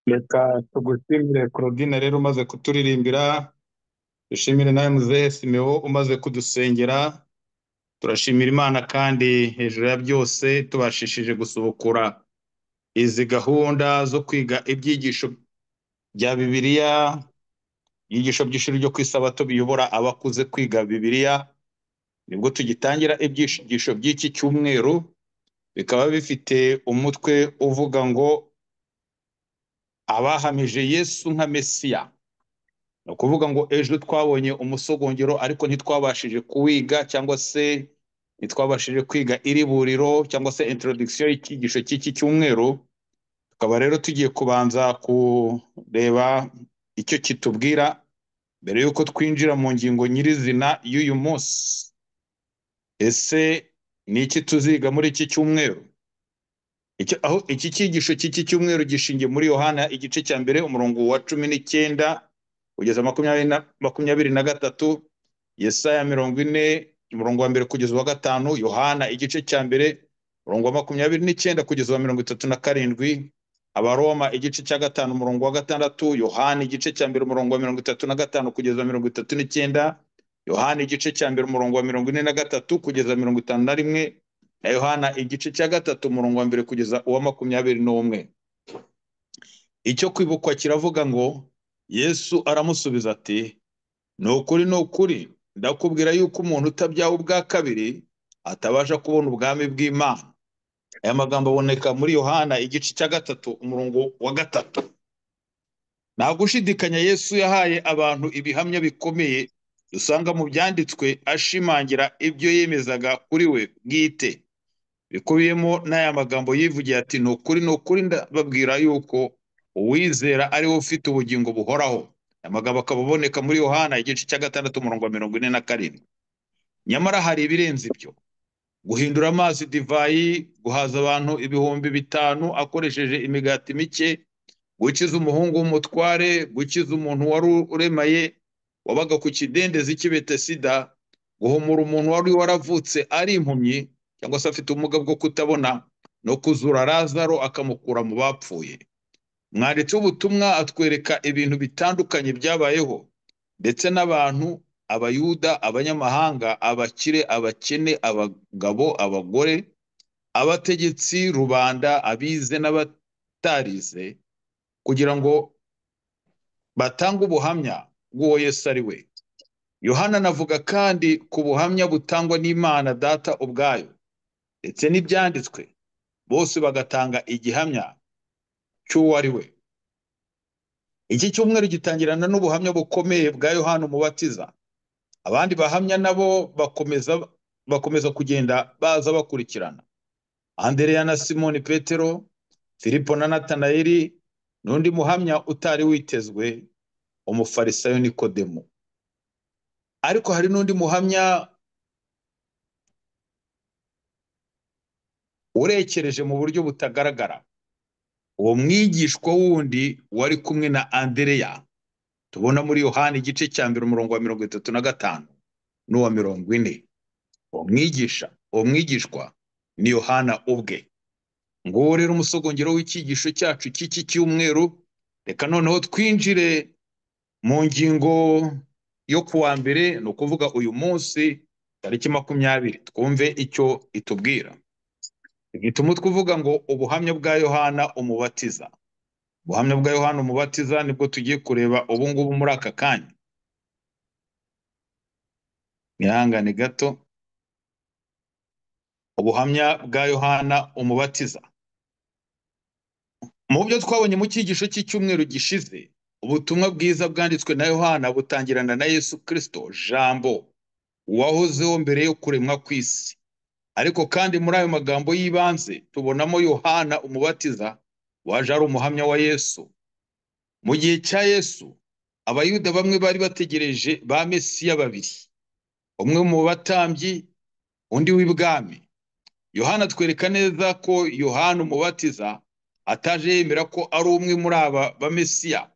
Reka tugushimire Claudine rero umaze kuturirimbira, dushimire nawe muzehe Simewo umaze kudusengera, turashimira Imana kandi hejuru ya byose tubashishije gusubukura izi gahunda zo kwiga ibyigisho bya Bibiliya, ibyigisho by'ishuri ryo ku isabato biyobora abakuze kwiga Bibiliya, nibwo tugitangira ibyigisho by'iki cyumweru, bikaba bifite umutwe uvuga ngo abahamije Yesu nka Mesiya. Ni ukuvuga ngo ejo twabonye umusogongero ariko ntitwabashije kuwiga cyangwa se ntitwabashije kwiga iri buriro cyangwa se introduction y'icyigisho cy'iki cyumweru, tukaba rero tugiye kubanza kureba icyo kitubwira mbere y'uko twinjira mu ngingo nyirizina y'uyu munsi. Ese ni iki tuziga muri iki cyumweru? Icyo, aho iki cyigisho cy'iki cyumweru gishingiye muri Yohana igice cya mbere umurongo wa cumi n'icyenda kugeza makumyabiri na, makumyabiri na gatatu, Yesaya mirongo ine umurongo wa mbere kugeza uwa gatanu, Yohana igice cya mbere umurongo wa makumyabiri n'icyenda kugeza uwa mirongo itatu na karindwi, Abaroma igice cya gatanu umurongo wa gatandatu, Yohana igice cya mbere umurongo wa mirongo itatu na gatanu kugeza uwa mirongo itatu n'icyenda, Yohana igice cya mbere umurongo wa mirongo ine na gatatu kugeza mirongo itanu na rimwe, na Yohana igice cya gatatu umurongo wa mbere kugeza uwa makumyabiri n'umwe. Icyo kwibukwa kiravuga ngo Yesu aramusubiza ati ni ukuri ni ukuri ndakubwira yuko umuntu utabyawe ubwa kabiri atabasha kubona ubwami bw'Imana. Aya magambo aboneka muri Yohana igice cya gatatu umurongo wa gatatu. Nta gushidikanya Yesu yahaye abantu ibihamya bikomeye dusanga mu byanditswe ashimangira ibyo yemezaga kuri we bwite. bikubiyemo n'aya magambo yivugiye ati ni ukuri ni ukuri ndababwira yuko uwizera ari we ufite ubugingo buhoraho aya magambo akaba aboneka muri yohana igice cya gatandatu umurongo wa mirongo ine na karindwi nyamara hari ibirenze ibyo guhindura amazi divayi guhaza abantu ibihumbi bitanu akoresheje imigati mike gukiza umuhungu w'umutware gukiza umuntu wari uremaye wabaga ku kidendezi cy'i Betesida guhumura umuntu wari waravutse ari impumyi cyangwa se afite ubumuga bwo kutabona no kuzura Lazaro akamukura mu bapfuye mwanditsi w'ubutumwa atwereka ibintu bitandukanye byabayeho ndetse n'abantu abayuda abanyamahanga abakire abakene abagabo abagore abategetsi rubanda abize n'abatarize kugira ngo batange ubuhamya bw'uwo Yesu ari we Yohana anavuga kandi ku buhamya butangwa n'Imana Data ubwayo ndetse n'ibyanditswe bose bagatanga igihamya cy'uwo ari we iki cyumweru gitangirana n'ubuhamya bukomeye bwa Yohana umubatiza abandi bahamya nabo bakomeza bakomeza kugenda baza bakurikirana andereya na simoni petero filipo na natanayeli n'undi muhamya utari witezwe umufarisayo nikodemu ariko hari n'undi muhamya urekereje mu buryo butagaragara uwo mwigishwa wundi wari kumwe na andereya tubona muri yohani igice cya mbere umurongo wa mirongo itatu na gatanu n'uwa mirongo ine uwo mwigisha uwo mwigishwa ni yohana ubwe nguwo rero umusogongero w'icyigisho cyacu cy'iki cyumweru reka noneho twinjire mu ngingo yo ku wa mbere ni ukuvuga uyu munsi tariki makumyabiri twumve icyo itubwira ihita umutwe uvuga ngo ubuhamya bwa yohana umubatiza ubuhamya bwa yohana umubatiza nibwo tugiye kureba ubu ngubu muri aka kanya mwihangane gato ubuhamya bwa yohana umubatiza mu byo twabonye mu cyigisho cy'icyumweru gishize ubutumwa bwiza bwanditswe na yohana butangirana na yesu kirisito jambo uwahozeho mbere yo kuremwa kw'isi ariko kandi muri ayo magambo y'ibanze tubonamo yohana umubatiza waje ari umuhamya wa yesu mu gihe cya yesu abayuda bamwe bari bategereje ba mesiya babiri umwe mu batambyi undi w'ibwami yohana atwereka neza ko yohana umubatiza ataje yemera ko ari umwe muri aba ba mesiya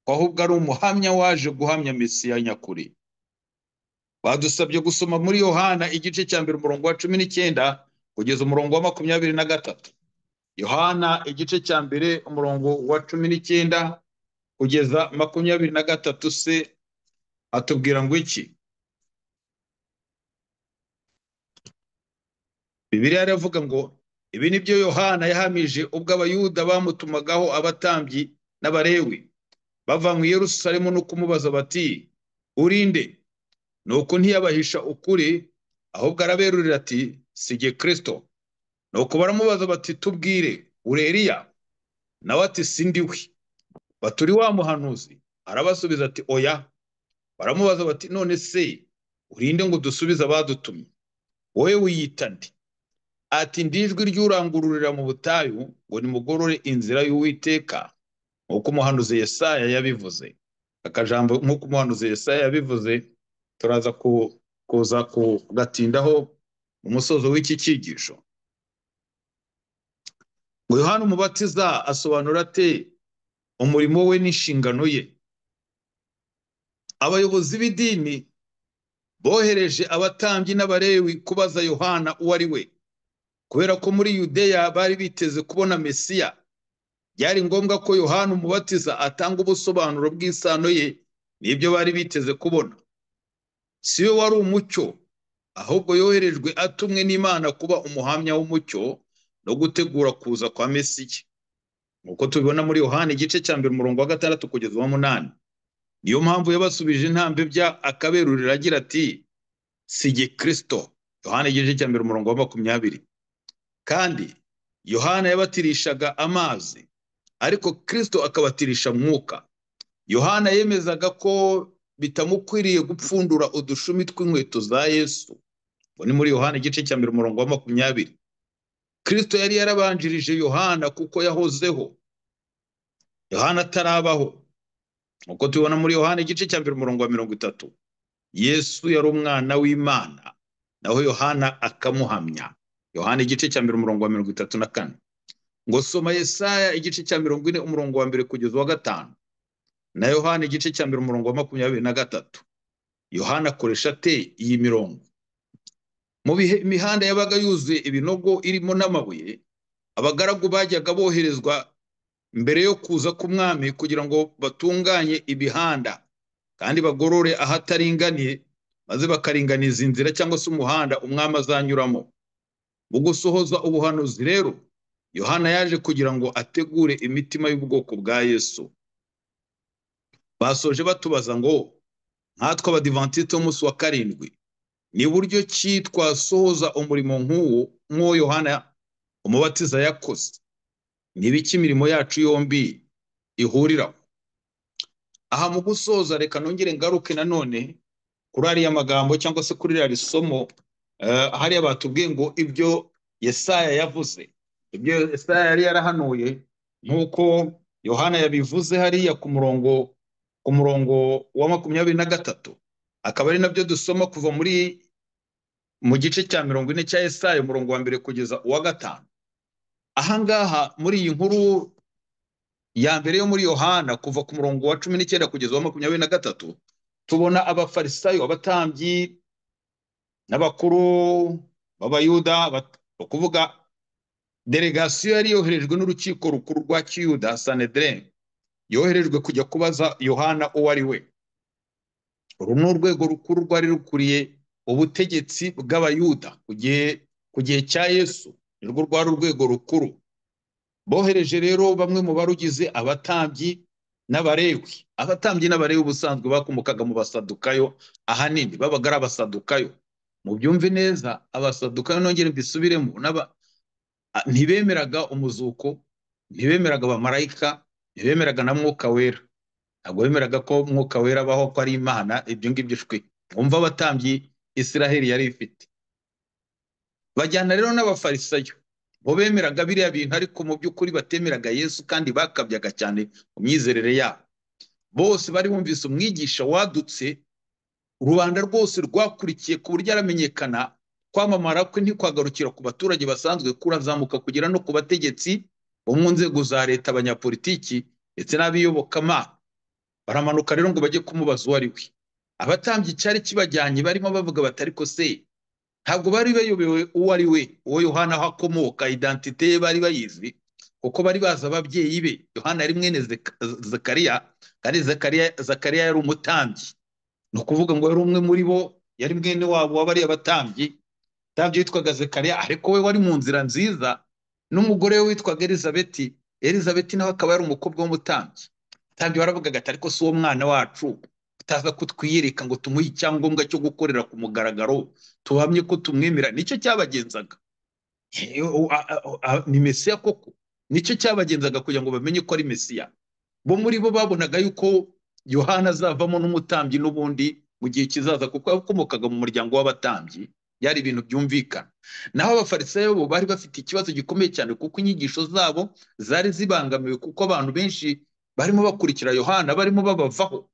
ko ahubwo ari umuhamya waje guhamya mesiya nyakuri badusabye gusoma muri yohana igice cya mbere umurongo wa cumi n'icyenda kugeza umurongo wa makumyabiri na gatatu yohana igice cya mbere umurongo wa cumi n'icyenda kugeza makumyabiri na gatatu se atubwira ngo iki bibiliya yaravuga ngo ibi ni byo yohana yahamije ubwo abayuda bamutumagaho abatambyi n'abarewi bava mu yerusalemu no kumubaza bati urinde nuko ntiyabahisha ukuri ahubwo araberurira ati sige kirisito nuko baramubaza bati tubwire uri Eliya nawe ati sindiwe baturi wa muhanuzi arabasubiza ati oya baramubaza bati none se urinde ngo dusubize abadutumye wowe wiyita nde ati ndijwi ry'urangururira mu butayu ngo nimugorore inzira y'uwiteka nk'uko umuhanuzi Yesaya yabivuze akajambo nk'uko umuhanuzi Yesaya yabivuze turaza ku- kuza kugatindaho mu musozo w'iki cyigisho ngo yohana umubatiza asobanura ate umurimo we n'inshingano ye abayobozi b'idini bohereje abatambyi n'abarewi kubaza yohana uwo ari we kubera ko muri yudeya bari biteze kubona mesiya byari ngombwa ko yohana umubatiza atanga ubusobanuro bw'isano ye n'ibyo bari biteze kubona si we wari umucyo ahubwo yoherejwe atumwe n'imana kuba umuhamya w'umucyo no gutegura kuza kwa mesiya nk'uko tubibona muri yohana igice cya mbere umurongo wa gatandatu kugeza uw'umunani niyo mpamvu yabasubije intambwe bya akaberurira agira ati sige kirisito yohana igice cya mbere umurongo wa makumyabiri kandi yohana yabatirishaga amazi ariko kirisito akabatirisha mwuka yohana yemezaga ko bitamukwiriye gupfundura udushumi tw'inkweto za yesu ngo ni muri yohana igice cya mbere umurongo wa makumyabiri kirisito yari yarabanjirije yohana kuko yahozeho yohana atarabaho nk'uko tubibona muri yohana igice cya mbere umurongo wa mirongo itatu yesu yari umwana w'imana naho yohana akamuhamya yohana igice cya mbere umurongo wa mirongo itatu na kane ngo soma yesaya igice cya mirongo ine umurongo wa mbere kugeza uwa gatanu na yohana igice cya mbere umurongo wa makumyabiri na gatatu yohana akoresha ate iyi mirongo mu bihe imihanda yabaga yuzuye ibinogo irimo n'amabuye abagaragu bajyaga boherezwa mbere yo kuza k'umwami kugira ngo batunganye imihanda kandi bagorore ahataringaniye maze bakaringaniza inzira cyangwa se umuhanda umwami azanyuramo mu gusohoza ubuhanuzi rero yohana yaje kugira ngo ategure imitima y'ubwoko bwa yesu basoje batubaza ngo nkatwe abadivantisite b'umunsi wa karindwi ni buryo ki twasohoza umurimo nk'uwo nk'uwo yohana umubatiza yakoze ni ibiki imirimo yacu yombi ihuriraho aha mu gusoza reka nongere ngaruke nanone kuri ariya magambo cyangwa se kuri ririya risomo eh, hariya batubwiye ngo ibyo yesaya yavuze ibyo yesaya yari yarahanuye nk'uko yohana yabivuze hariya ku murongo ku murongo wa makumyabiri na gatatu akaba ari nabyo dusoma kuva muri mu gice cya mirongo ine cya Yesaya umurongo wa mbere kugeza uwa gatanu ahangaha muri iyi nkuru ya mbere yo muri Yohana kuva ku murongo wa cumi n'icyenda kugeza uwa makumyabiri na gatatu tubona abafarisayo abatambyi n'abakuru b'abayuda bat- ni ukuvuga delegasiyo yari yoherejwe n'urukiko rukuru rwa kiyuda sanedrene yoherejwe kujya kubaza yohana uwo ari we uru ni urwego rukuru rwari rukuriye ubutegetsi bw'abayuda ku gihe ku gihe cya yesu nirwo rwari urwego rukuru bohereje rero bamwe mu barugize abatambyi n'abarewi abatambyi n'abarewi ubusanzwe bakomokaga mu basadukayo ahanini babaga ari abasadukayo mu byumve neza abasadukayo nongere mbisubiremo n'aba- a- ntibemeraga umuzuko ntibemeraga abamarayika ntibemeraga na mwuka wera ntabwo bemeraga ko mwuka wera abaho ko ari imana ibyo ngibyo shwe wumva abatambyi israheli yari ifite bajyana rero n'abafarisayo bo bemeraga biriya bintu ariko mu by'ukuri batemeraga yesu kandi bakabyaga cyane mu myizerere yabo bose bari bumvise umwigisha wadutse rubanda rwose rwakurikiye ku buryo aramenyekana kwamamara kwe ntikwagarukira ku baturage basanzwe kurazamuka kugera no ku bategetsi bo mu nzego za leta abanyapolitiki ndetse n'abiyobokamana baramanuka rero ngo bajye kumubaza uwo ari we abatambyi cyari kibajyanye barimo bavuga bati ariko se ntabwo bari bayobewe uwo ari we uwo yohana aho akomoka identite ye bari bayizi kuko bari bazi ababyeyi be yohana yari mwene Zek- zekariya kandi zekariya zekariya yari umutambyi ni ukuvuga ngo yari umwe muri bo yari mwene wabo w'abariya batambyi umutambyi witwaga zekariya ariko we wari mu nzira nziza n'umugore we witwaga elizabeti elizabeti nawe akaba yari umukobwa w'umutambyi umutambyi waravugaga ati ariko si uwo mwana wacu utaza kutwiyereka ngo tumuhe icyangombwa cyo gukorera ku mugaragaro tuhamye ko tumwemera nicyo cyabagenzaga Eh, u- a- a- a- ni mesiya koko nicyo cyabagenzaga kugira ngo bamenye ko ari mesiya bo muri bo babonaga yuko yohana azavamo n'umutambyi n'ubundi mu gihe kizaza kuko yakomokaga mu muryango w'abatambyi byari ibintu byumvikana naho abafarisayo bo bari bafite ikibazo gikomeye cyane kuko inyigisho zabo zari zibangamiwe kuko abantu benshi barimo bakurikira yohana barimo babavaho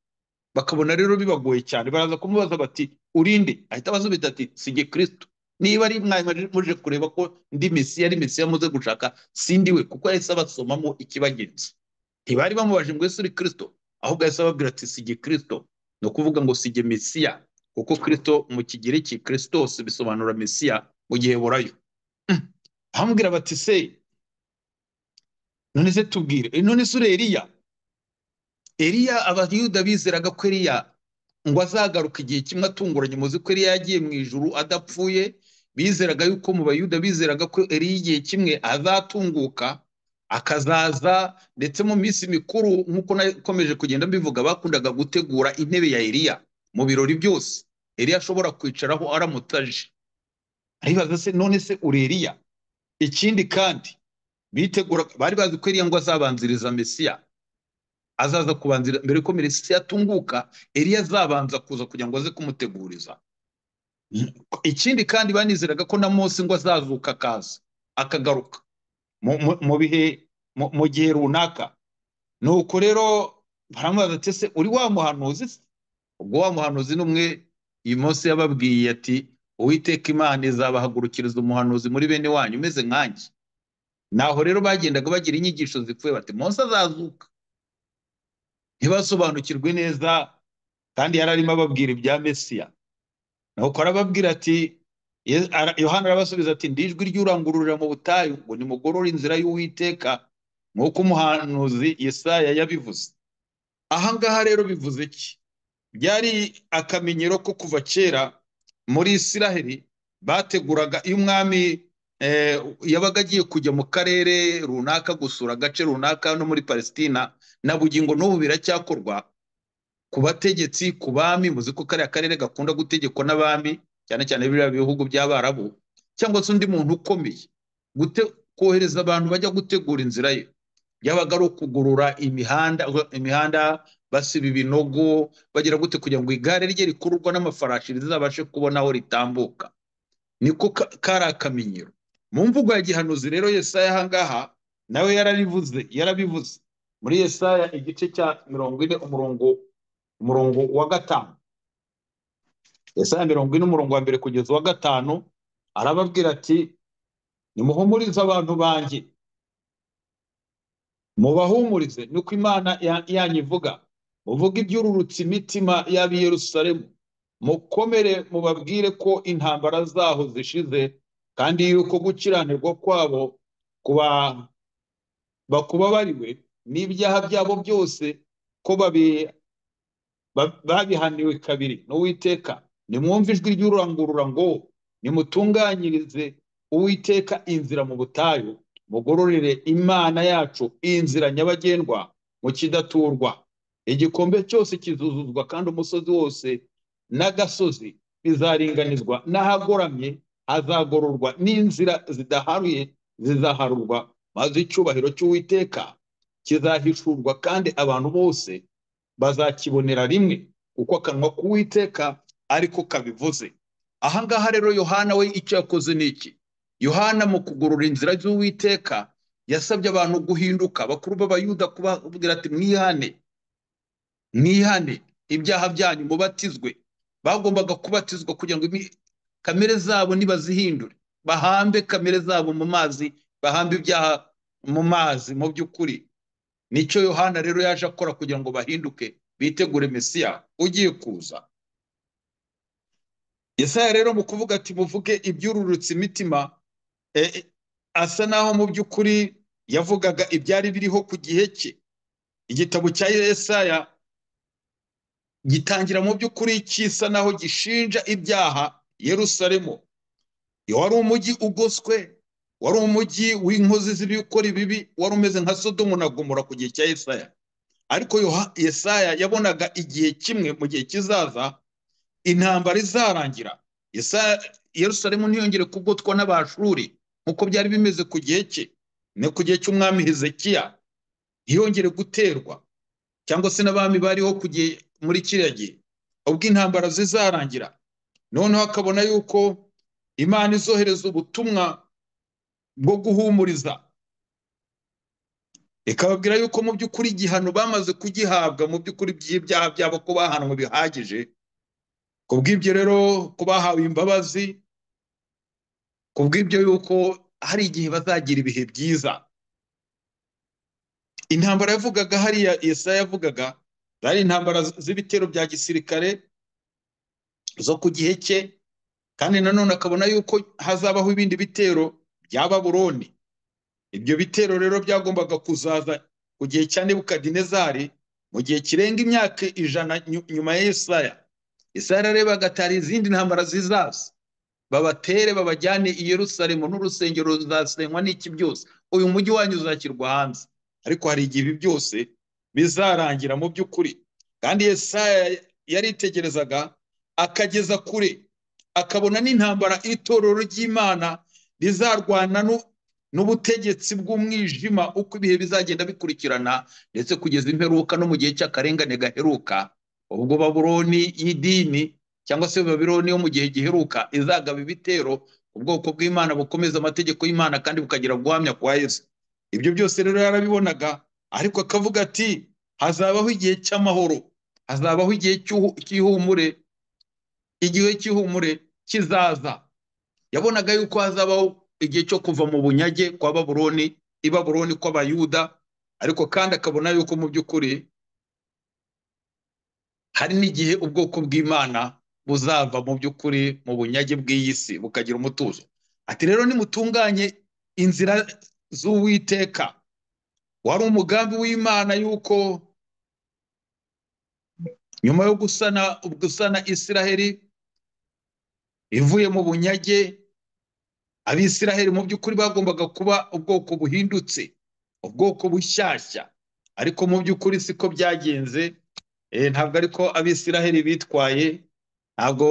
bakabona rero bibagoye cyane baraza kumubaza bati urinde ahita abasubiza ati sijye kristo niba ari mwari muje kureba ko ndi mesiya ari mesiya muze gushaka sindi we kuko yahise abasomamo ikibagenza ntibari bamubaje ngo ese uri kristo ahubwo yahise ababwira ati sijye kristo ni ukuvuga ngo sijye mesiya kuko kristo mu kigereki kristos bisobanura mesiya mu gihe burayo bamubwira bati se none se tubwire eh, none se uri eliya eliya abayuda bizeraga ko eliya ngo azagaruka igihe kimwe atunguranye muzi ko eliya yagiye mu ijuru adapfuye bizeraga yuko mu bayuda bizeraga ko eliya igihe kimwe azatunguka akazaza ndetse mu minsi mikuru nk'uko nakomeje kugenda mbivuga bakundaga gutegura intebe ya eliya mu birori byose eliya ashobora kwicaraho aramutaje aribaza se none se uri eliya ikindi kandi bitegura bari bazi ko eliya ngo azabanziriza mesiya azaza kubanzira mbere ko minisitiri atunguka eliya azabanza kuza kugira ngo aze kumuteguriza ikindi kandi banizeraga ko na mose ngo azazuka akaza akagaruka mu- mu- mu bihe mu- mu gihe runaka nuko rero baramubaza ati ese uri wa muhanuzi se?" ubwo wa muhanuzi ni umwe iyi munsi yababwiye ati uwiteka imana izabahagurukiriza umuhanuzi muri bene wanyu umeze nkanjye naho rero bagendaga bagira inyigisho zipfuye bati mose azazuka ntibasobanukirwe neza kandi yari arimo ababwira ibya mesiya nuko arababwira ati Ye- ara- yohana arabasubiza ati ndi ijwi ry'urangururira mu butayu ngo nimugorore inzira y'uwiteka nk'uko umuhanuzi yesaya yabivuze aha ngaha rero bivuze iki byari akamenyero ko kuva kera muri isiraheli bateguraga iyo umwami eh, yabaga agiye kujya mu karere runaka gusura agace runaka no muri palesitina na bugingo n'ubu biracyakorwa ku bategetsi ku bami muzi ko kariya karere gakunda gutegekwa n'abami cyane cyane biriya bihugu by'abarabu cyangwa se undi muntu ukomeye gute kohereza abantu bajya gutegura inzira ye byabaga ari ukugurura imihanda imihanda basiba ibinogo bagira gute kugira ngo igare rye rikururwa n'amafarashi rizabashe kubona aho ritambuka niko ka- kari akamenyero mu mvugo ya gihanuzi rero yesaya ahangaha nawe yararivuze yarabivuze muri yesaya igice cya mirongo ine umurongo umurongo wa gatanu yesaya mirongo ine umurongo wa mbere kugeza uwa gatanu arababwira ati nimuhumurize abantu banjye mubahumurize nuko imana ya- yanyu ivuga muvuge ibyururutse imitima y'ab'i yerusalemu mukomere mubabwire ko intambara zaho zishize kandi yuko gukiranirwa kwabo kuba bakubabariwe n'ibyaha byabo byose ko babi ba- babihaniwe kabiri n'uwiteka nimwumve ijwi ry'urangurura ngo nimutunganyirize uwiteka inzira mu butayu mugororere imana yacu inzira nyabagendwa mu kidaturwa igikombe cyose kizuzuzwa kandi umusozi wose n'agasozi bizaringanizwa n'ahagoramye hazagororwa n'inzira zidaharuye zizaharurwa maze icyubahiro cy'uwiteka kizahishurwa kandi abantu bose bazakibonera rimwe kuko akanwa k'uwiteka ariko kabivuze aha ngaha rero yohana we icyo yakoze ni iki yohana mu kugorora inzira z'uwiteka yasabye abantu guhinduka bakuru b'abayuda kubabwira ati mwihane mwihane ibyaha byanyu mubatizwe bagombaga kubatizwa kugira ngo imi- kamere zabo nibazihindure bahambe kamere zabo mu mazi bahambe ibyaha mu mazi mu by'ukuri nicyo yohana rero yaje akora kugira ngo bahinduke bitegure mesiya ugiye kuza yesaya rero mu kuvuga ati muvuge ibyururutse imitima eh, eh, asa naho mu by'ukuri yavugaga ibyari biriho ku gihe cye igitabo cya Yesaya gitangira mu by'ukuri kisa naho gishinja ibyaha Yerusalemu wari umujyi ugoswe wari umujyi w'inkozi z'ibikora ibibi wari umeze nka Sodomu na Gomora ku gihe cya Yesaya ariko Yesaya yabonaga igihe kimwe mu gihe kizaza intambara izarangira Yerusalemu ntiyongere kugotwa n'abashuri nk'uko byari bimeze ku gihe cye ni ku gihe cy'umwami Hezekiya ntiyongere guterwa cyangwa se n'abami bariho muri kiriya gihe ubwo intambara zizarangira noneho akabona yuko imana izohereza ubutumwa bwo guhumuriza ikababwira yuko mu by'ukuri igihano bamaze kugihabwa mu by'ukuri by'ibyaha byabo ko bahanwe bihagije ku bw'ibyo rero ko bahawe imbabazi ku bw'ibyo yuko hari igihe bazagira ibihe byiza intambara yavugaga hariya Yesaya yavugaga zari intambara z'ibitero bya gisirikare zo ku gihe cye kandi nanone akabona yuko hazabaho ibindi bitero bya baburoni ibyo bitero rero byagombaga kuzaza ku gihe cya nebukadinezari mu gihe kirenga imyaka ijana nyuma ya Yesaya Yesaya rero bagatara izindi ntambara zizaza babatere babajyane i Yerusalemu n'urusengero ruzasenywa n'iki byose uyu mujyi wanyu uzashyirwa hanze ariko hari igihe ibi byose bizarangira mu by'ukuri kandi Yesaya yaritegerezaga akageza kure akabona n'intambara itorero ry'imana rizarwana n'ubutegetsi bw'umwijima uko ibihe bizagenda bikurikirana ndetse kugeza imperuka no mu gihe cy'akarengane gaheruka ubwo baburoni y'idini cyangwa se babironi yo mu gihe giheruka izagaba ibitero ubwoko bw'imana bukomeza amategeko y'imana kandi bukagira guhamya kwa yesu ibyo byose rero yarabibonaga ariko akavuga ati hazabaho igihe cy'amahoro hazabaho igihe cy'ihumure igihe cy'ihumure kizaza yabonaga yuko hazabaho igihe cyo kuva mu bunyage kwa baburoni ibaburoni kw'abayuda ariko kandi akabona yuko mu by'ukuri hari n'igihe ubwoko bw'imana buzava mu by'ukuri mu bunyage bw'iyi si bukagira umutuzo ati rero nimutunganye inzira z'uwiteka wari umugambi w'imana yuko nyuma yo gusana gusana isiraheli ivuye mu bunyage abisiraheli mu by'ukuri bagombaga kuba ubwoko buhindutse ubwoko bushyashya ariko mu by'ukuri siko byagenze ntabwo ariko abisiraheli bitwaye ntabwo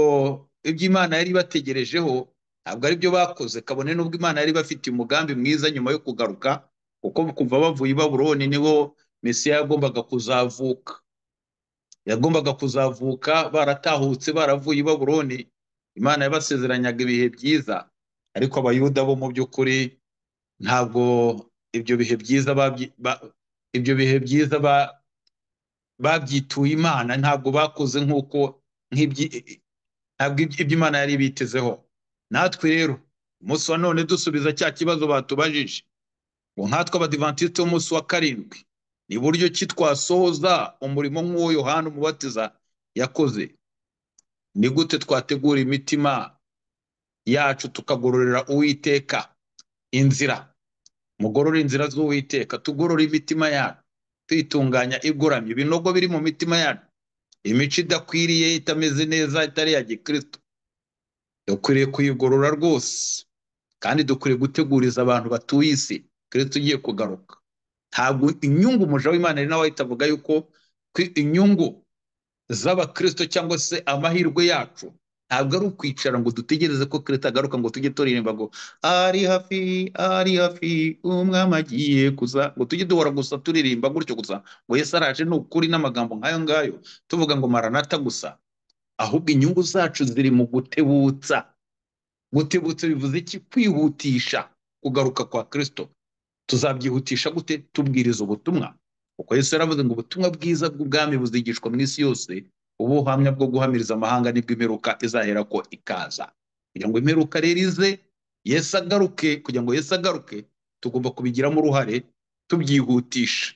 ibyo imana yari ibategerejeho ntabwo aribyo bakoze kabone n'ubwo imana yari bafite umugambi mwiza nyuma yo kugaruka kuko kuva bavuye i baburoni nibo mesiya yagombaga kuzavuka yagombaga kuzavuka baratahutse baravuye i baburoni imana yabasezeranyaga ibihe byiza ariko abayuda bo mu by'ukuri ntabwo ibyo bihe byiza ibyo bihe byiza babyituye imana ntabwo bakoze nk'uko ntabwo ibyo imana yari ibitezeho natwe rero umunsi wa none dusubiza cya kibazo batubajije ngo nkatwe abadivantisite w'umunsi wa karindwi ni buryo ki twasohoza umurimo nk'uwo yohani umubatiza yakoze ni gute twategura imitima yacu tukagororera uwiteka inzira mugorora inzira z'uwiteka tugorora imitima yacu tuyitunganya igoramye ibinogo biri mu mitima yacu imico idakwiriye itameze neza itari iya gikristo dukwiriye kuyigorora rwose kandi dukwiriye guteguriza abantu batuye isi kirisito ugiye kugaruka ntabwo inyungu umuja w'imana ari nawe ahita avuga yuko inyungu z'abakirisito cyangwa se amahirwe yacu ntabwo ari ukwicara ngo dutegereze ko kirisito agaruka ngo tujye turirimba ngo ari hafi ari hafi umwami agiye kuza ngo tujye duhora gusa turirimba gutyo gusa ngo yesi araje ni ukuri n'amagambo nk'ayo ngayo tuvuga ngo maranata gusa ahubwo inyungu zacu ziri mu gutebutsa gutebutsa bivuze iki kwihutisha kugaruka kwa kirisito tuzabyihutisha gute tubwiriza ubutumwa kuko Yesu yaravuze ngo ubutumwa bwiza bw'ubwami buzigishwa mu isi yose ubuhamya bwo guhamiriza amahanga nibwo imperuka izahera ko ikaza kugira ngo imperuka rero ize Yesu agaruke kugira ngo Yesu agaruke tugomba kubigiramo uruhare tubyihutisha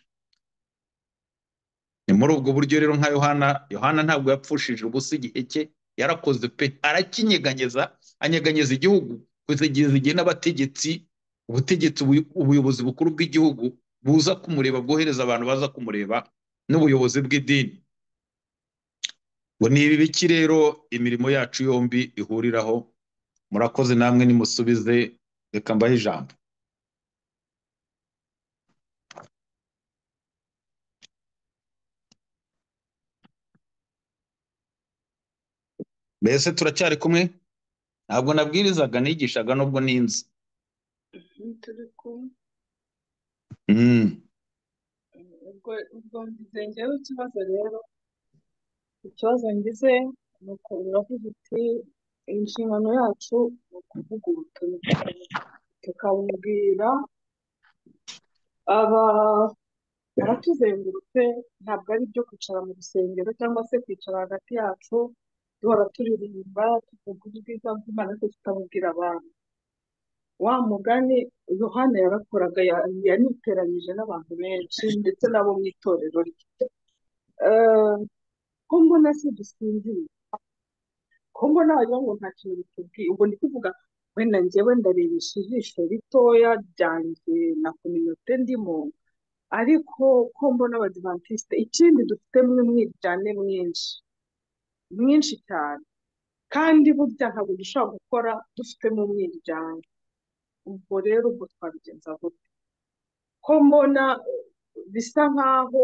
ni muri ubwo buryo rero nka yohana yohana ntabwo yapfushije ubusa igihe cye yarakoze pe arakinyeganyeza anyeganyeza igihugu kugeza igihe n'abategetsi ubutegetsi ubuy- ubuyobozi bukuru bw'igihugu buza kumureba bwohereza abantu baza kumureba n'ubuyobozi bw'idini ngo ni ibi biki rero imirimo yacu yombi ihuriraho murakoze namwe nimusubize reka mbahe ijambo mbese turacyari kumwe ntabwo nabwirizaga nigishaga nubwo ninzi turi kumwe Mm. ubwo ubwo ngize njyewe ikibazo rero ikibazo ngize ni uko uravuga uti inshingano yacu ni ukuvuga ubutumwa tukabubwira aba abatuzengurutse ntabwo ari ibyo kwicara mu rusengero cyangwa se kwicara hagati yacu duhora turirimba tuvuga ubwiza bw'imana ariko tutabubwira abantu wa mugani yohana yarakoraga ya- yaniteranyije n'abantu benshi ndetse n'abo mu itorero rye Eh, ko mbona si dusinziriye ko mbona wagira ngo nta kintu bitubwiye ubwo ndi kuvuga wenda njyewe ndarebesha ijisho ritoya ryanjye na kominote ndimo ariko ko mbona abadivantisite ikindi dufite mwe mwiryane mwinshi mwinshi cyane kandi burya ntabwo dushobora gukora dufitemo umwiryane ubwo rero ubwo twabigenza gute ko mbona eh, bisa nk'aho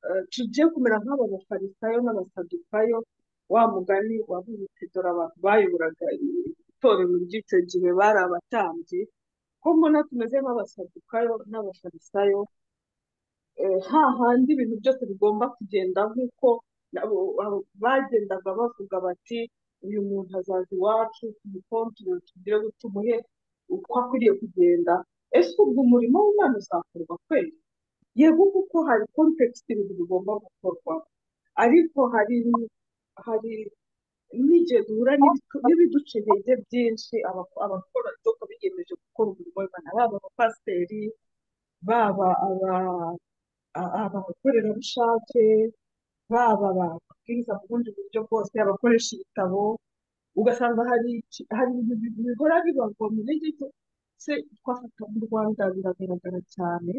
eh, tugiye kumera nk'aba bafarisayo n'abasadukayo wa mugani wavuze uti dore abantu bayoboraga itorero ry'icyo gihe bari abatambyi ko mbona tumeze nk'abasadukayo n'abafarisayo eh, hahandi ibintu byose bigomba kugenda nk'uko nabo abo- bagendaga bavuga bati uyu muntu azaza iwacu tumukontorere tugire ngo tumuhe uko akwiriye kugenda ese ubwo umurimo w'imana uzakorwa kweli yego kuko hari kontekisiti ibintu bigomba gukorwa ariko hari hari n'igihe duhura n'ibitu- n'ibiduca intege byinshi abako- abakora doka biyemeje gukora umurimo w'imana baba abapasiteri baba aba a- abakorerabushake baba ababwiriza mu bundi buryo bwose abakoresha ibitabo ugasanga hari iki- hari ibintu bi- bihora bibagwa mu ntege nke. se twafata mu rwanda biragaragara cyane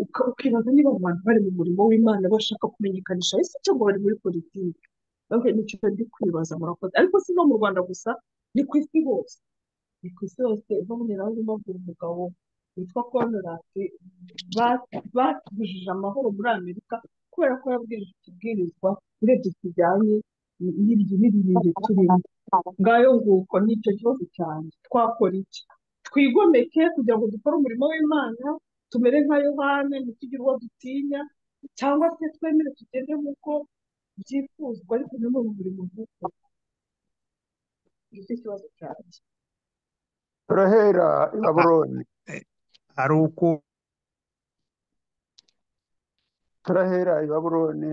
uka- ukibaza niba abo bantu bari mu murimo w'imana bashaka kumenyekanisha ese cyangwa bari muri politiki Ok, nicyo ndi kwibaza murakoze ariko si no mu rwanda gusa ni ku isi hose ni ku isi hose babonera aho babwira umugabo witwa konradi ba- batubujije amahoro muri amerika kubera ko yabwirije utubwirizwa urebye kijyanye n'iryo n'irindi turimo ngayo nguko ni icyo kibazo cyane twakora iki twigomeke kugira ngo dukore umurimo w'imana tumere nka yohani ntitugire uwo dutinya cyangwa se twemere tugende nk'uko byifuzwa ariko nanone umurimo nk'uko nicyo kibazo cyanjye turahera i A- babuloni eh, ari uko turahera i babuloni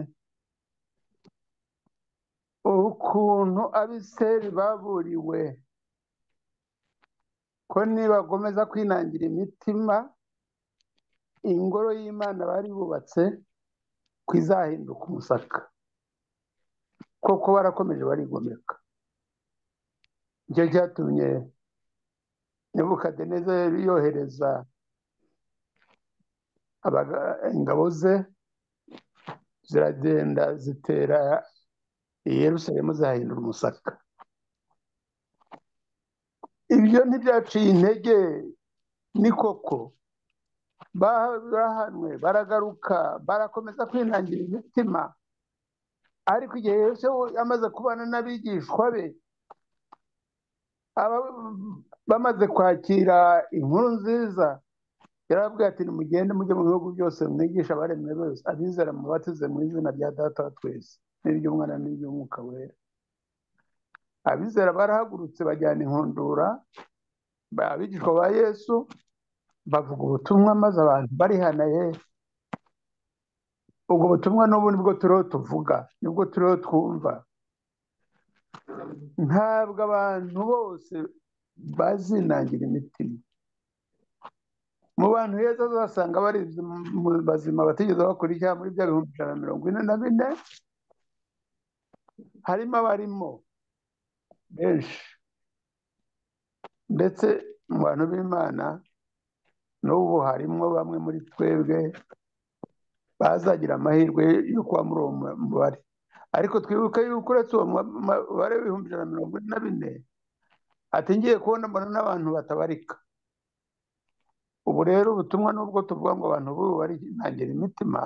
ukuntu abiseri baburiwe ko nibagomeza kwinangira imitima ingoro y'imana bari bubatse ko izahinduka umusaka koko barakomeje barigomeka nicyo cyatumye nebukadinezeri yohereza abaga- ingabo ze ziragenda zitera i yerusalemu zahindura umusaka ibyo ntibyaciye intege ni koko barahanwe baragaruka barakomeza kwinangira imitima ariko igihe yose amaze kubana n'abigishwa be aba- bamaze kwakira inkuru nziza yarababwira ati nimugende mujye mu bihugu byose mwigisha abaremwe bose abizera mubatize mu izina rya data wa twese n'iry'umwana n'iry'umwuka wera abizera barahagurutse bajyana inkundura ba- abigishwa ba yesu bavuga ubutumwa maze abantu barihanaye ubwo butumwa n'ubu nibwo turiho tuvuga nibwo turiho twumva ntabwo abantu bose bazinangira imitima mu bantu heza uzasanga bari mu bazima batigeze bakora icyaha muri bya bihumbi ijana na mirongo ine na bine harimo abarimo benshi ndetse mu bantu b'imana n'ubu harimo bamwe muri twebwe bazagira amahirwe yo kuba muri uwo mubare ariko twibuke yuko uretse uwo mubare w'ibihumbi ijana na mirongo ine na bine atingiye kubona mbona n'abantu batabarika ubu rero ubutumwa nubwo tuvuga ngo abantu b'ubu barinangira imitima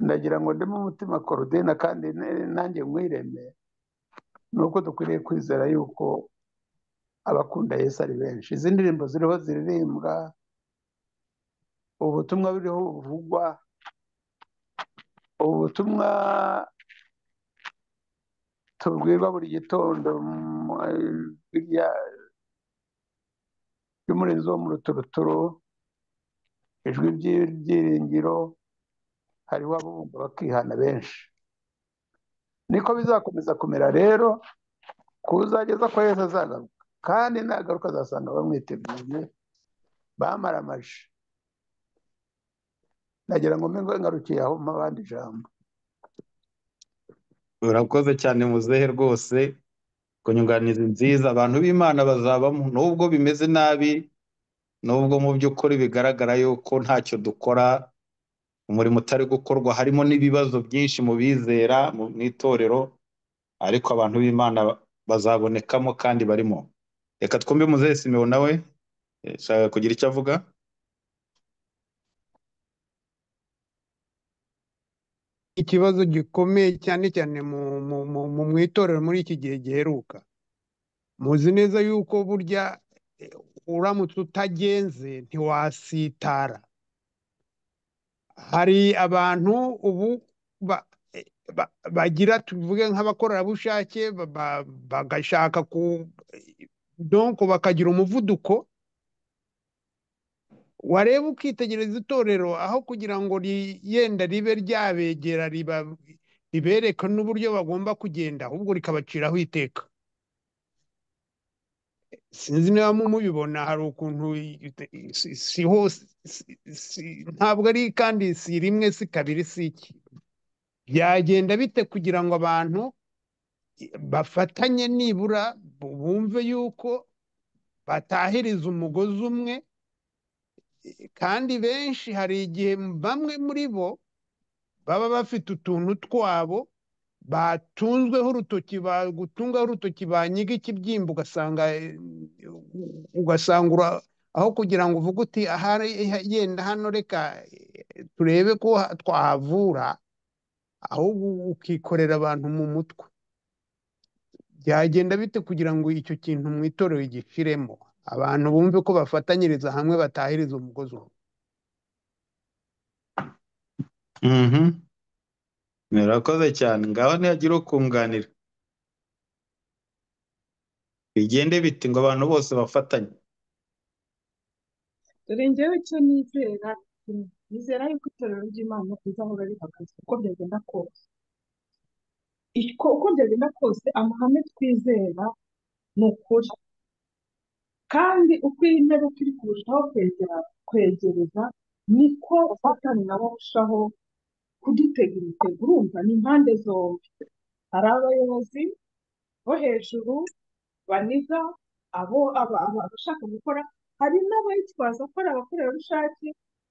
ndagira ngo ndemo umutima korudina kandi nanjye mwireme ni uko dukwiriye kwizera yuko abakunda Yesu ari benshi izi ndirimbo ziriho ziririmbwa ubutumwa buriho buvugwa ubutumwa tubwirwa buri gitondo y'umurinzi wo mu ruturuturo ijwi ry'ibyiringiro hariho abumva bakihana benshi niko bizakomeza kumera rero kuzageza ko Yesu azagaruka kandi nagaruka azasanga bamwiteguye bamara amaji ndagira ngo mbe ngarukiye aho abandi ijambo urakoze cyane muzehe rwose ku nyunganizi nziza abantu b'imana bazabamo nubwo bimeze nabi nubwo mu by'ukuri bigaragara yuko ntacyo dukora umurimo utari gukorwa harimo n'ibibazo byinshi mu bizera mu itorero ariko abantu b'imana bazabonekamo kandi barimo reka twumve muzehe simewo nawe ashaka kugira icyo avuga ikibazo gikomeye cyane cyane mu mu itorero muri iki gihe giheruka muzi neza yuko burya uramutse utagenze ntiwasitara hari abantu ubu bagira tuvuge nk'abakorerabushake bagashaka ku donko bakagira umuvuduko wareba ukitegereza itorero aho kugira ngo yenda ribe ryabegera ribereka n'uburyo bagomba kugenda ahubwo rikabaciraho iteka sinzi niba mubibona hari ukuntu si hose ntabwo ari kandi si rimwe si kabiri si iki byagenda bite kugira ngo abantu bafatanye nibura bumve yuko batahiriza umugozi umwe kandi benshi hari igihe bamwe muri bo baba bafite utuntu twabo batunzweho urutoki bagutungaho urutoki banyiga ikibyimba ugasanga ugasanga aho kugira ngo uvuge uti yenda hano reka turebe ko twahavura ahubwo ukikorera abantu mu mutwe byagenda bite kugira ngo icyo kintu mu itorero gishiremo abantu bumve ko bafatanyiriza hamwe batahiriza umugozi umwe murakoze cyane ngaho ntihagire ukunganira bigende biti ngo abantu bose bafatanye dore ngewe icyo nizera nizera yuko itorero ry'imana rizahora rihagaze uko byagenda kose uko byagenda kose amahame twizera ni ukuri kandi uko iyi ntebe turi kurushaho kwegereza niko satani nawe arushaho kudutega imitego urumva ni impande zombi hari abayobozi bo hejuru baniga abo abashaka gukora hari n'abayitwaza ko ari abakorerabushake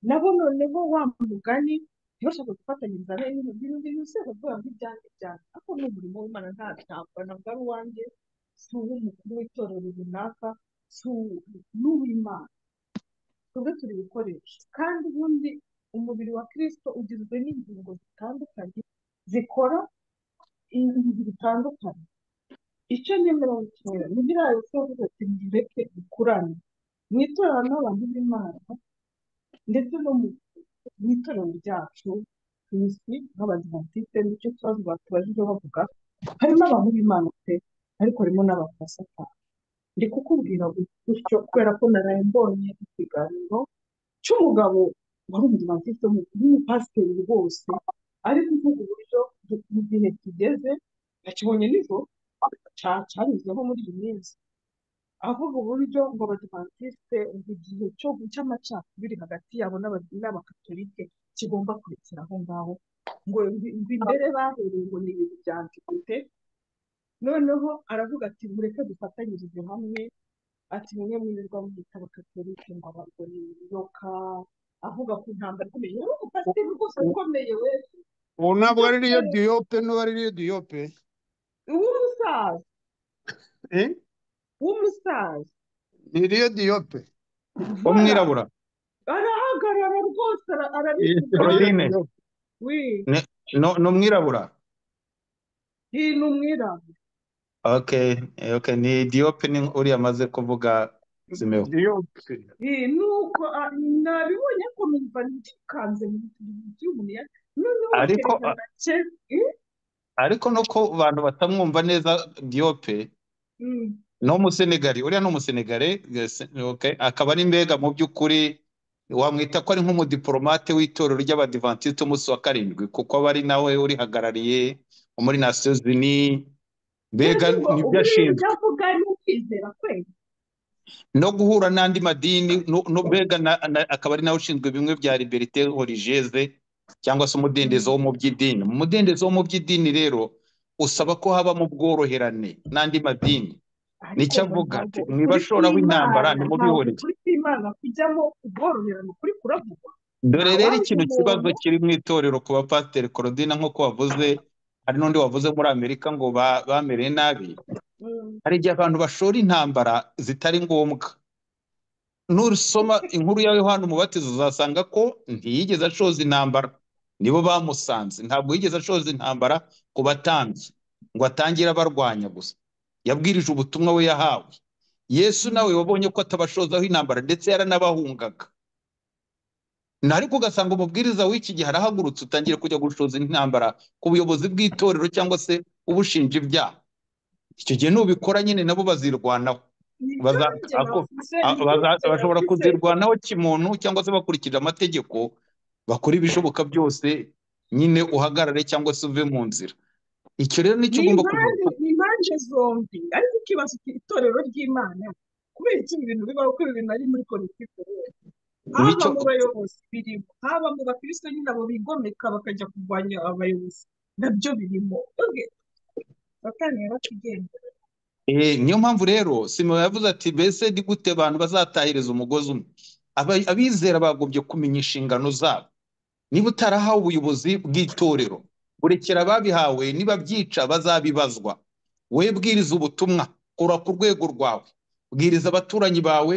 nabo noneho wa mugani ntibashaka gufatanyiriza n'ibintu by'ibindi byose bavuga ngo ibyanjye byanjye ariko ni umurimo w'imana nta ntabwo ntabwo ari uwanjye si uw'umukuru w'itorero runaka n'uw'imana twebwe turi ibikoresho kandi ubundi umubiri wa kirisito ugizwe n'ingingo zitandukanye zikora ibintu bitandukanye icyo nemera gukora ni biriya yose yavuze ati mureke bikurane mu itorero n'abantu b'imana ndetse no mu itorero ryacu tuzi nk'abadivantisite nicyo kibazo batubajije bavuga harimo abantu b'imana pe ariko harimo n'abantu basatana ndi kukubwira gutyo kubera ko naraye mbonye ikiganiro cy'umugabo wari umudivantisite w'umupasiteri rwose ari kuvuga uburyo mu gihe kigeze nakibonye nijoro cyanyuzemo muri iyi minsi avuga uburyo ngo abadivantisite igihe cy'amacakubiri hagati yabo n'abakatolike kigomba kurekera aho ngaho ngo imbere bahereye ngo ni ibintu bya antikwite noneho aravuga ati mureke dufatanyirize hamwe ati mwe mwirirwa mwitaba katolike ngo abagore biyoka avuga ku ntambara ikomeye yewe umupasiteri rwose ukomeye we ubu ntabwo ari ariyo diyope n'ubu ari ariyo diyope w'umusaza eh? w'umusaza ni iriyo diyope umwirabura arahagarara rwose ara- arabisiga Claudine wi no- ni umwirabura iyi ni umwirabura okay eh, okay ni diyope ni uriya amaze kuvuga zimeho diyope iyi ni uko a- nabibonye ko numva nikanze mu bintu by'ubuya noneho Ariko, kereka nake ariko no ko abantu batamwumva neza diyope ni umusenegari uriya ni umusenegari yes, okay. akaba ari mbega mu by'ukuri wamwita ko ari nk'umudipolomate w'itorero ry'abadivantisite umunsi wa karindwi kuko aba ari nawe urihagarariye muri nasiyo zini mbega ngo nibyo ubu bintu ashinzwe byavuga ni ukwizera kweli no guhura n'andi madini no no mbega na- na- akaba ari nawe ushinzwe bimwe bya liberite religieuse cyangwa se umudendezo wo mu by'idini mu mudendezo wo mu by'idini rero usaba ko habamo ubworoherane n'andi madini ariko nicyo ngo avuga ati ntabwo ukuri mwibashora w'intambara kw'imana ntabwo nimubihorere ukuri kw'imana kujyamo ubworoherane ukuri kuravugwa dore rero ntawazi ikintu kibazo umuntu kiri mu itorero ku bapasiteri korodina nk'uko wavuze hari n'undi wavuze muri amerika ngo ba- bamereye nabi Mm, hari igihe abantu bashora intambara zitari ngombwa nusoma inkuru ya yohana umubatizo uzasanga ko ntiyigeze ashoza intambara nibo bamusanze ntabwo yigeze ashoza intambara ku batambyi ngo atangire abarwanya gusa yabwirije ubutumwa we yahawe yesu nawe wabonye ko atabashozaho intambara ndetse yaranabahungaga Na- ariko ugasanga umubwiriza w'iki gihe arahagurutse utangira kujya gushoza intambara ku buyobozi bw'itorero cyangwa se ubushinja ibyaha icyo gihe nubikora nyine nabo bazirwanaho nibyo baza nanjye ako- navuze a- nibyo baza- nanjye bashobora navuze kuzirwanaho kimuntu cyangwa se bakurikije amategeko bakora ibishoboka byose nyine uhagarare cyangwa se uve mu nzira icyo rero nicyo ni ugomba kugira impande ni impande zombi ariko ukibaza uti itorero ry'imana kubera iki ibi bintu bibaho kubera ibintu ari muri politiki rero haba nicyo mu bayobozi birimo haba mu bakristo nyine abo bigomeka bakajya kurwanya abayobozi nabyo birimo Oge, satani yaratugendera Eh, niyo mpamvu rero Simo yavuze ati mbese ni gute abantu bazatahiriza umugozi umwe Aba- abizera bagombye kumenya inshingano zabo niba utarahawe ubuyobozi bw'itorero burekera ababihawe niba byica bazabibazwa wowe bwiriza ubutumwa kora ku rwego rwawe bwiriza abaturanyi bawe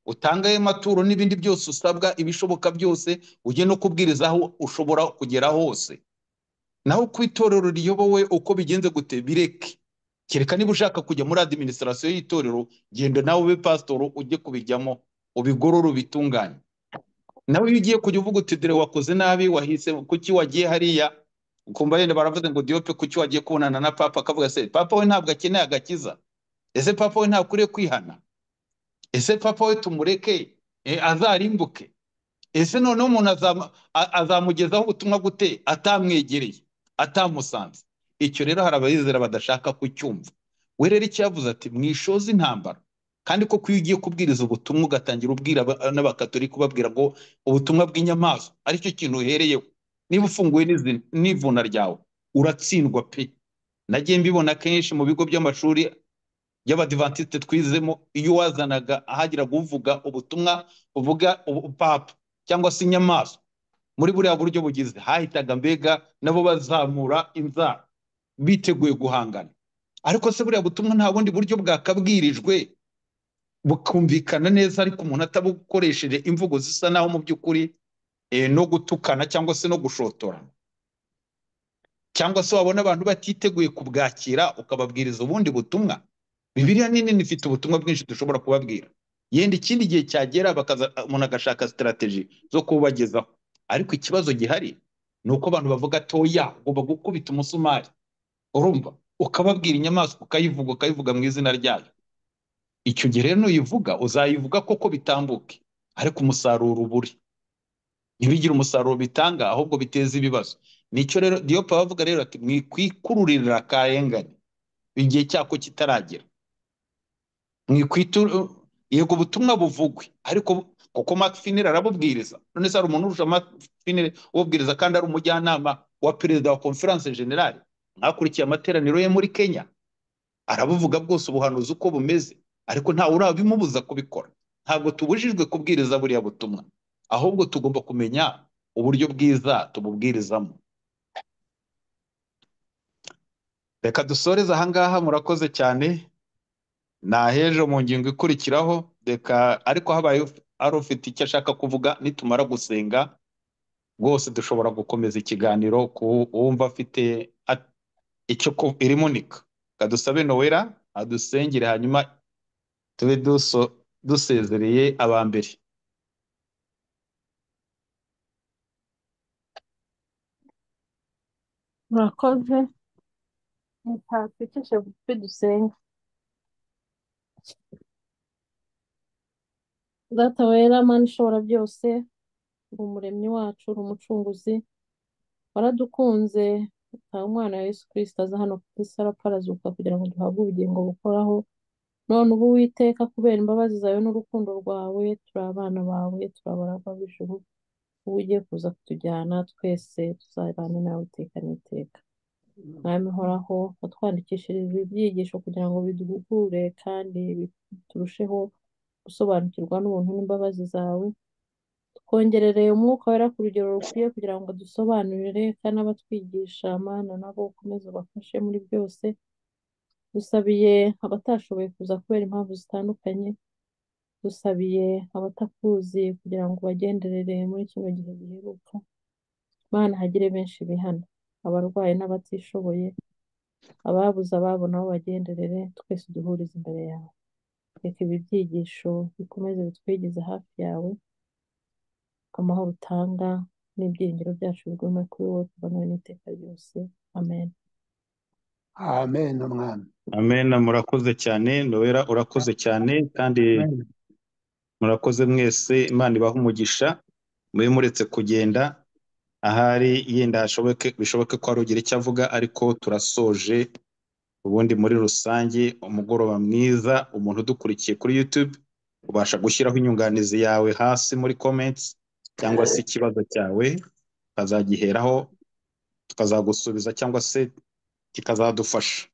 utange ayo maturo n'ibindi byose usabwa ibishoboka byose ujye no kubwiriza aho ushobora kugera hose naho ku itorero riyobowe uko bigenze gute bireke kereka niba ushaka kujya muri adiminisitirasiyo y'itorero genda nawe ube pasitoro ujye kubijyamo ubigorore ubitunganye nawe iyo ugiye kujya uvuga uti dore wakoze nabi wahise kuki wagiye hariya ukumva yenda baravuze ngo diyope kuki wagiye kubonana na papa akavuga se papa we ntabwo akeneye agakiza ese papa we ntakwiriye kwihana ese papa we tumureke e, azarimbuke ese noneho umuntu azama- a- azamugezaho ubutumwa gute atamwegereye atamusanze icyo rero hari abayizera badashaka kucyumva we rero icyavuze ati mwishoze intambara kandi koko iyo ugiye kubwiriza ubutumwa ugatangira ubwira aba- n'abakatolika ubabwira ngo ubutumwa bw'inyamaswa aricyo kintu uhereyeho niba ufunguye n'izi- n'ivuna ryawe uratsindwa pe nagiye mbibona kenshi mu bigo by'amashuri y'abadivantisite twizemo iyo wazanaga ahagiraga uvuga ubutumwa buvuga ubupapa cyangwa se inyamaswa muri buriya buryo bugize hahitaga mbega nabo bazamura inzara biteguye guhangana ariko se buriya butumwa nta bundi buryo bwakabwirijwe bukumvikana neza ariko umuntu atabukoresheje imvugo zisa naho mu by'ukuri eh, no gutukana cyangwa se no gushotorana cyangwa se wabona abantu batiteguye kubwakira ukababwiriza ubundi butumwa bibiliya ni nini ifite ubutumwa bwinshi dushobora kubabwira yenda ikindi gihe cyagera bakaza umuntu agashaka sitarateji zo kubagezaho ariko ikibazo gihari ni uko abantu bavuga toya ugomba gukubita umusumari urumva ukababwira inyamaswa ukayivuga ukayivuga mu izina ryayo icyo gihe rero nuyivuga uzayivuga koko bitambuke ariko umusaruro uba uri ntibigire umusaruro bitanga ahubwo biteza ibibazo nicyo rero diyopa bavuga rero ati mwikwikururira akarengane igihe cyako kitaragera mwikwitura yego ubutumwa buvugwe ariko kuko Mark Finner arabubwiriza none se hari umuntu urusha Mark Finner ububwiriza kandi ari umujyanama wa perezida wa conference generale mwakurikiye amateraniro ye muri Kenya arabuvuga bwose ubuhanuzi uko bumeze ariko ntawe urabimubuza kubikora ntabwo tubujijwe kubwiriza buriya butumwa ahubwo tugomba kumenya uburyo bwiza tububwirizamo reka dusoreze ahangaha murakoze cyane nahejo mu ngingo ikurikiraho reka ariko habaye ari ufite icyo ashaka kuvuga nitumara gusenga rwose dushobora gukomeza ikiganiro ku wumva afite at- icyo ku- irimunika kadusabe nowera adusengere hanyuma tube duso- dusezereye aba mbere murakoze ntatwikishe bugufi dusenge data wera mana ishobora byose uri umuremyi wacu uri umucunguzi waradukunze utaha umwana wa yesu kirisita aza hano ku isi arapfarazuka kugira ngo duhabwe ubugingo bukoraho none ubu witeka kubera imbabazi zawe n'urukundo rwawe turi abana bawe turi abaragwa b'ijuru ubu ugiye kuza kutujyana twese tuzabane nawe iteka n'iteka mwami horaho watwandikishiriza ibyigisho kugira ngo biduhugure kandi bi- turusheho gusobanukirwa n'ubuntu n'imbabazi zawe twongerereye umwuka wera ku rugero rukwiye kugira ngo dusobanurire kandi abatwigisha amana nabo ukomeze ubafashe muri byose dusabiye abatashoboye kuza kubera impamvu zitandukanye dusabiye abatakuzi kugira ngo ubagenderere muri kino gihe giheruka Imana hagire benshi bihana abarwayi n'abatishoboye ababuze ababona aho bagenderere twese duhurize imbere yawe reka ibi byigisho bikomeze bitwegeze hafi yawe amahoro utanga n'ibyiringiro byacu bigume kuri wowe tubonane n'iteka ryose amen amen umwami amena murakoze cyane nowera urakoze cyane kandi Amen. murakoze mwese imana ibaha umugisha mube muretse kugenda ahari yenda hashoboke bishoboke ko hari ugira icyo avuga ariko turasoje ubundi muri rusange umugoroba mwiza umuntu udukurikiye kuri YouTube ubasha gushyiraho inyunganizi yawe hasi muri comments cyangwa se ikibazo cyawe tukazagiheraho tukazagusubiza cyangwa se kikazadufasha